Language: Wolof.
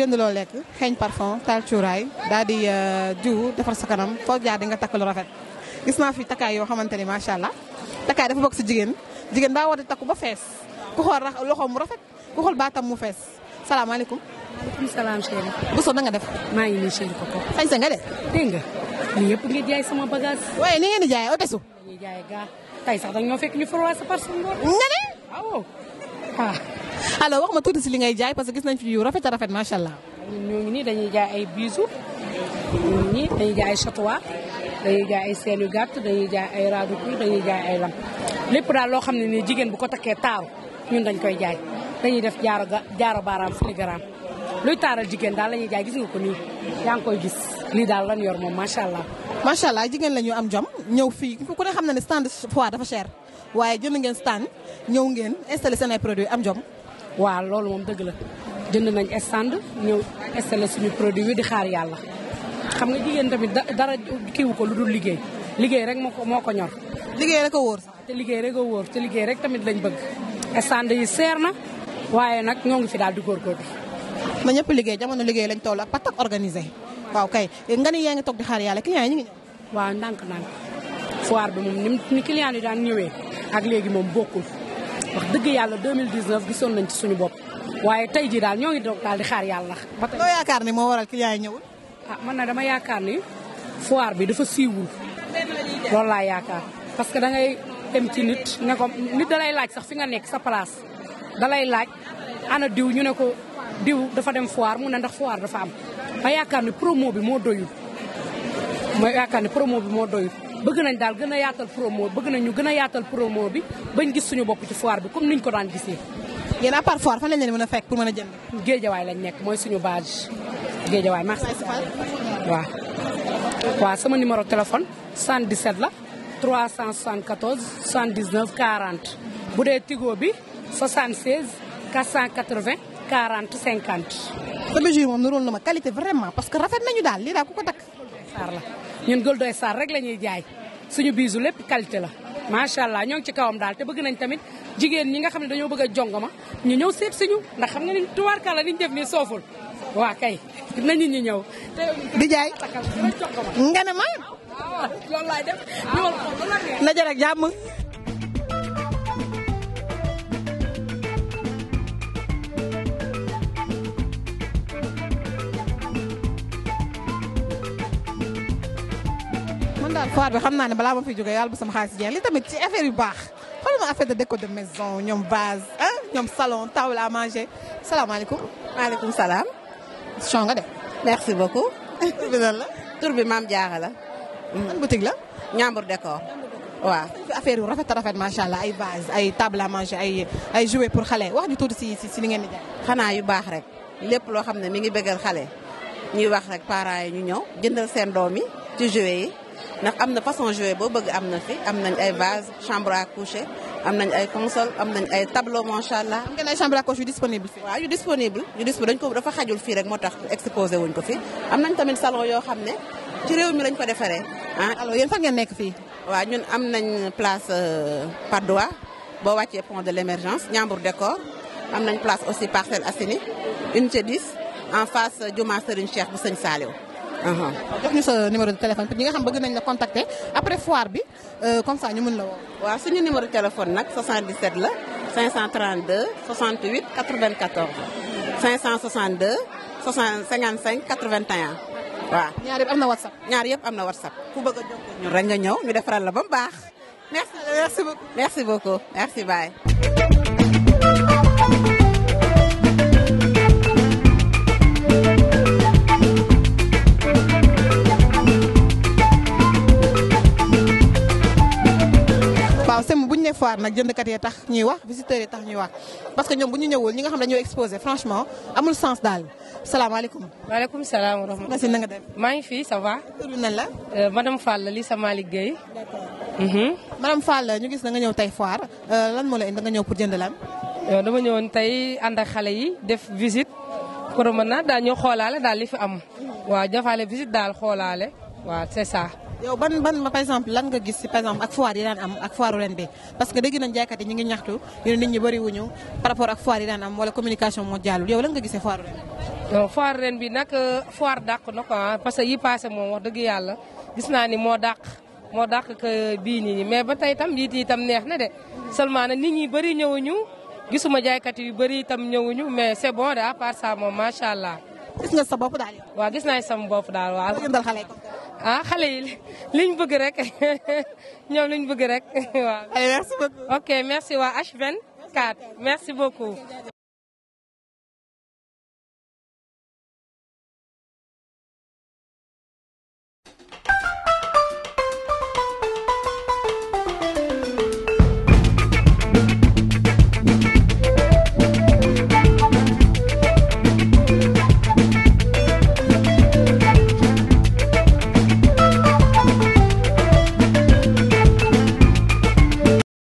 jënd loo lekk xeeñ parfum taal cuuraay daal di jiw defar sa kanam foo jaar di nga takk lu rafet gis naa fi takkaay yoo xamante ni macha allah takkaay dafa bokk si jigéen jigéen daa war di takku ba fees ku xool loxoom mu rafet ku xool baatam mu fees salaamaaleykum. maaleykum salaam chéri. Bousso na nga def. maa ngi nii chéri Koko. sañ sa nga de. dégg nga lii yëpp ngi jaay sama bagage. waaye ni ngeen di jaayee otesu. dañuy jaay gaa tey sax dañoo fekk ñu forwaa sa parcelle ngoon. nga ne. waaw. ah. alors wax ma tuuti si li ngay jaay parce que gis nañ fi yu rafet a rafet macha allah. ñun ñoo ngi nii dañuy jaay ay bijoux ñoo ngi nii dañuy jaay ay chatois dañuy jaay ay seen yu gàtt dañuy jaay ay raadu kuy dañuy jaay ay lam lépp daal loo xam ne nii jigéen bu ko takkee taaru ñun dañ koy jaay dañuy def jaaro ga jaaro baaraam filigrane luy taaral jigéen daal la ñuy jaay gis nga ko nii yaa ngi koy gis lii daal lan yor moom macha allah. macha allah jigéen la ñu am jom ñëw fii ku ne xam na ne stand foire dafa cher waaye jënd ngeen stand ñëw ngeen installé seen ay produits am jom. waaw loolu moom dëgg la jënd nañ stand ñëw installé suñu produit yi di xaar yàlla xam nga jigéen tamit dara kiiwu ko lu dul liggéey liggéey rek moo ko moo ko ñor. liggéey rek a wóor sax. te liggéey rek a wóor te liggéey rek tamit lañ bëgg stand yi seer na waaye nag ñoo ngi fi daal di góorgóorlu. na ñëpp liggéey jamono liggéey lañ toll ak patak organisé waaw kay nga ni yaa ngi toog di xaar yàlla client yi ñu ngi ñëw. waaw ndànk-ndànk foire bi moom ni ni client yi daan ñëwee ak léegi moom bokkul wax dëgg yàlla 2019 gisoon nañ ci suñu bopp waaye tey jii daal ñoo ngi doog daal di xaar yàlla. ba tey loo yaakaar ni moo waral client yi ñëwul. ah man na dama yaakaar ni foire bi dafa siiwul loolu laa yaakaar parce que da ngay dem ci nit ne ko nit da lay laaj sax fi nga nekk sa place da lay laaj ana diw ñu ne ko diw dafa dem foire mu ne ndax foire dafa am ma yaakaar ni promo bi moo doyul ma yaakaar ni promo bi moo doyul bëgg nañ daal gën a yaatal promo bëgg nañ ñu gën a yaatal promo bi bañ gis suñu bopp ci foire bi comme niñ ko daan gisee. yéen à part foire fan lañ leen mën a fekk pour mën a jënd. géejawaay lañ nekk mooy suñu base géejawaay merci. waaw waaw sama numéro téléphone 77 la 374 79 40 bu dee Tigo bi 76 480 40 50. sa bijou moom niróol na ma qualité vraiment parce que rafet nañu daal lii daal ku ko takk. Sarr la ñun Goldoy Sarr rek la ñuy jaay suñu biisu lépp qualité la macha allah ñoo ngi ci kawam daal te bëgg nañ tamit jigéen ñi nga xam ne dañoo bëgg a jongoma ñu ñëw seet si ñu ndax xam nga ni tubaarkàlla li ñu def nii sooful waa kay nañu ñu ñëw. di jaay nga ne ma. loolu laay def ñëwal ko na jërë ak jàmm. man daal foire bi xam naa ne balaa ma fi jógee yàlla bu sama xaalis jeex li tamit ci affaire yu baax xoolal ma affaire de déco de maison ñoom vase ah ñoom salon table à manger salaamaaleykum. maaleykum salaam. chon nga de. merci beaucoup. tur bi lan la. tur bi maam Diarra la. man boutique la. Ñambur décor. waaw. fi affaire yu rafet a rafet macha allah ay vase ay table à manger ay ay jouets pour xale wax ñu tuuti si si si li ngeen di jaay. xanaa yu baax rek lépp loo xam ne mi ngi bëggal xale ñuy wax rek parents yi ñu ñëw jëndal seen doom yi ci jouets yi ndax am na façon jouet boo bëgg am na fi am nañ ay vase chambre à coucher am nañ ay console am nañ ay tableau macha allah. am ngeen ay chambre à coucher yu disponible fii. waaw yu disponible yu disponible dañ ko dafa xajul fii rek moo tax exposé wuñ ko fi am nañ tamit salon yoo xam ne ci réew mi lañ ko defaree ah. alors yéen fan ngeen nekk fii. waaw ñun am nañ place Patte d'Oie boo wàccee pont de l' émergence Ñambur décor am nañ place aussi Parcelles Assainies unité 10 en face Juma Serigne Cheikh bu sëñ Saliou. jox ñu sa numéro de téléphone pour ñi nga xam bëgg nañ la contacter après foire bi comme ça ñu mën la woo. waaw suñu numéro de téléphone nag 77 la 532 68 94 562 60 55 81 waaw. ñaar yëpp am na whatsapp. ñaar yëpp am na whatsapp ku bëgg a jokkoo ñun rek nga ñëw ñu defaral la ba mu baax. merci merci beaucoup merci beaucoup merci bye. waaw sem bu ñu ne foire nag jëndkat yee tax ñuy wax visiteurs yi tax ñuy wax parce que ñoom bu ñu ñëwul ñi nga xam ne dañoo exposé franchement amul sens daal salaamaaleykum. maaleykum salaam wa rahmatulah. nga si na nga def. maa ngi fi ça va. tur bi nan la. madame Fall li sa Malick Gueye. madame Fall ñu gis na nga ñëw tey foire lan moo la indi nga ñëw pour jënd lan. dama ñëwoon tey ànd ak xale yi def visite pour mën naa daal ñu xoolaale daal li fi am. waaw jafaale visite daal xoolaale waaw c'est ça. yow ban ban par exemple lan nga gis si par exemple ak foire yi daan am ak foire ren bi parce que dégg nañ jaaykat yi ñu ngi ñaxtu ñu ne nit ñi bëri wuñu par rapport ak foire yi daan am wala communication moo jàllul yow lan nga gisee foire ren non foire ren bi nag foire dàq na ko parce que yi passé moom wax dëgg yàlla gis naa ni moo dàq moo dàq que bii nii mais ba tey tam yiit yi tam neex na de seulement nag nit ñi bëri ñëwuñu gisuma jaaykat yu bëri itam ñëwuñu mais c'est bon de à part ça moom macha allah. gis nga sa bopp daal yow. waaw gis naa sama bopp daal waaw. jëndal xale yi comme ah xale yi liñ bëgg rek ñoom liñ bëgg rek waaw. merci beaucoup. ok merci waa H24 merci beaucoup.